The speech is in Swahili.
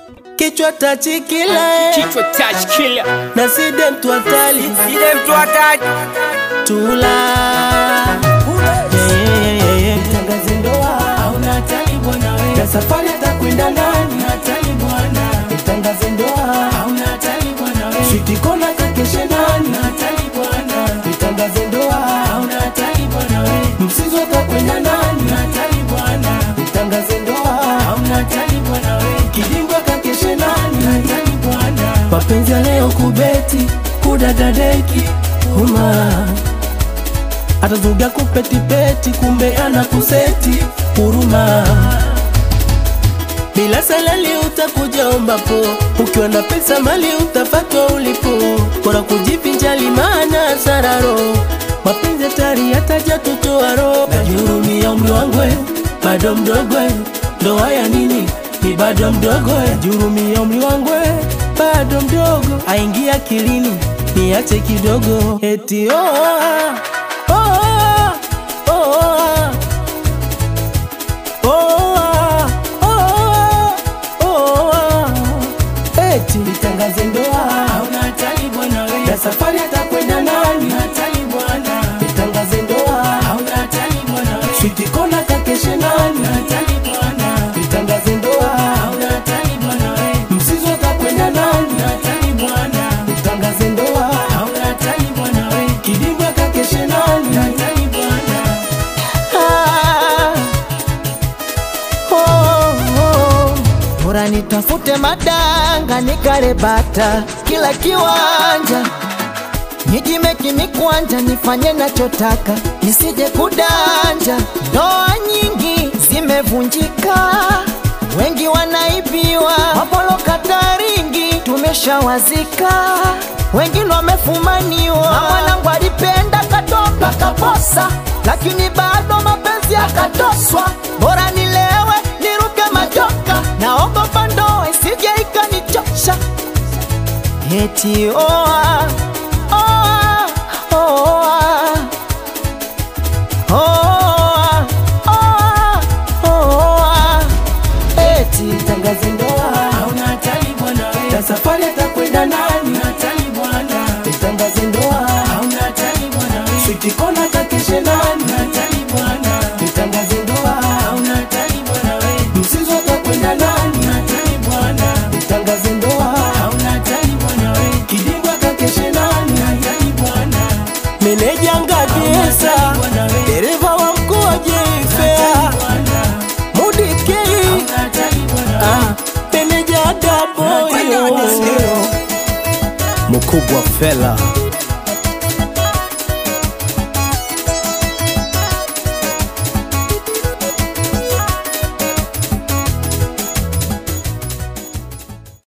kichwa tachikila Kichwa touch killer. na side mtu hatari Ile mtu hataki. tula Tangaze ndoa hauna hatari bwana wewe. Na safari atakwenda nani? Hatari bwana. Tangaze ndoa hauna hatari bwana wewe. Switi kona kakeshe nani? Hatari bwana. Tangaze ndoa hauna hatari bwana wewe. Msizo atakwenda nani? Hatari bwana. Tangaze ndoa hauna hatari bwana wewe. Kidimbwa kakeshe nani? Hatari bwana. Mapenzi ya leo kubeti kudadadeki uma atazuga kupetipeti kumbe ana kuseti huruma bila salali utakuja ombapo ukiwa na pesa mali utafatwa ulipo bora kujivinjali maana sararo mapenzi hatari yataja tutoaro najihurumia umri wangu we, bado mdogo we. ndoa ya nini ni bado mdogo we. najihurumia umri wangu we, bado mdogo aingia akilini niache kidogo eti oh, ah, oh, ah, oh, ah. Oh, ah, oh, ah, oh, ah. eti nitangaze ndoa hauna hatari bwana we. na safari atakwenda nani hatari bwana nitangaze ndoa hauna hatari bwana we. switi kona kakeshe nani hatari bwana nitangaze ndoa hauna hatari bwana we. msizo atakwenda nani hatari bwana nitangaze ndoa hauna hatari bwana we. kidimbwa kakeshe nani hatari bwana Ah, oh, oh. Bora nitafute madanga nikarebata kila kiwanja nijimeki mikwanja nifanye nachotaka nisije kudanja. Ndoa nyingi zimevunjika, wengi wanaibiwa, mapoloka taringi tumeshawazika, wengine wamefumaniwa. Na mwanangu alipenda katoka kaposa, lakini bado mapenzi yakatoswa. Bora nilewe niruke majoka, naogopa ndoa isije ikanichosha. Eti oa oa oa oa oa oa eti tangaze ndoa hauna hatari bwana we. na safari atakwenda nani hatari bwana tangaze ndoa hauna hatari bwana we. switi kona kakeshe nani hatari bwana tangaze ndoa hauna hatari bwana we. msizo atakwenda nani hatari bwana tangaze ndoa hauna hatari bwana we. kidimbwa kakeshe nani hatari bwana meneja ngadiesa dereva wa mkuu wa jifea mudikei hatari bwana ah, meneja daboyo Mkubwa fela.